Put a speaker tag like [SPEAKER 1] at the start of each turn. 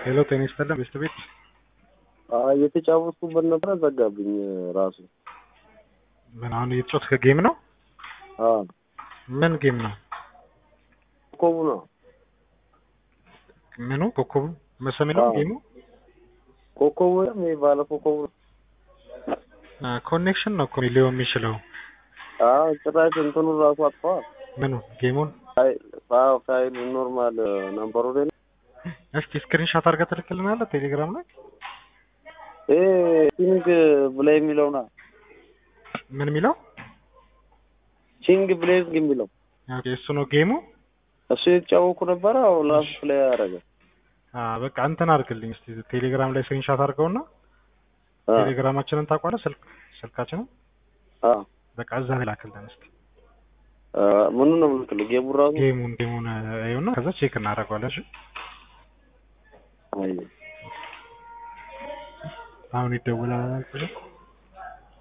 [SPEAKER 1] ሄሎ ጤና ይስጥልን ቤስት ቤት
[SPEAKER 2] እየተጫወትኩበት ነበር ዘጋብኝ ራሱ።
[SPEAKER 1] ምን አሁን እየተጫወትክ ጌም ነው?
[SPEAKER 2] አዎ
[SPEAKER 1] ምን ጌም ነው?
[SPEAKER 2] ኮቡ ነው
[SPEAKER 1] ምኑ ኮከቡ መሰሜ ነው
[SPEAKER 2] አዎ።
[SPEAKER 1] ጌሙ?
[SPEAKER 2] ኮከቡ ወይም ይሄ ባለ ኮከቡ ነው።
[SPEAKER 1] ኮኔክሽን ነው እኮ ሊሆን የሚችለው።
[SPEAKER 2] አዎ ጭራሽ እንትኑ ራሱ አጥፈዋል።
[SPEAKER 1] ምኑ ጌሙን?
[SPEAKER 2] ፋይል አዎ ፋይል ኖርማል ነምበሩ ላይ ነው።
[SPEAKER 1] እስኪ ስክሪንሾት አድርገህ ትልክልናለህ ቴሌግራም ላይ
[SPEAKER 2] ይሄ ቺንግ ብላይ የሚለው ነው።
[SPEAKER 1] ምን የሚለው?
[SPEAKER 2] ቺንግ ብሌዝግ የሚለው
[SPEAKER 1] ኦኬ እሱ ነው ጌሙ።
[SPEAKER 2] እሱ የተጫወኩ ነበረ። አዎ ላሱ ላይ ያደረገ
[SPEAKER 1] አ በቃ እንትን አድርግልኝ እስቲ ቴሌግራም ላይ ስክሪንሾት አድርገውና ቴሌግራማችንን ታውቀዋለህ? ስልክ ስልካችንን በቃ እዛ ላይ ላክልን እስቲ
[SPEAKER 2] ምኑ ነው ምልክልህ? ጌሙ ራሱ
[SPEAKER 1] ጌሙን ጌሙን ይኸውና ከዛ ቼክ እናደርገዋለን። እሺ
[SPEAKER 2] አይ
[SPEAKER 1] አሁን ይደውላል አላልኩሽም?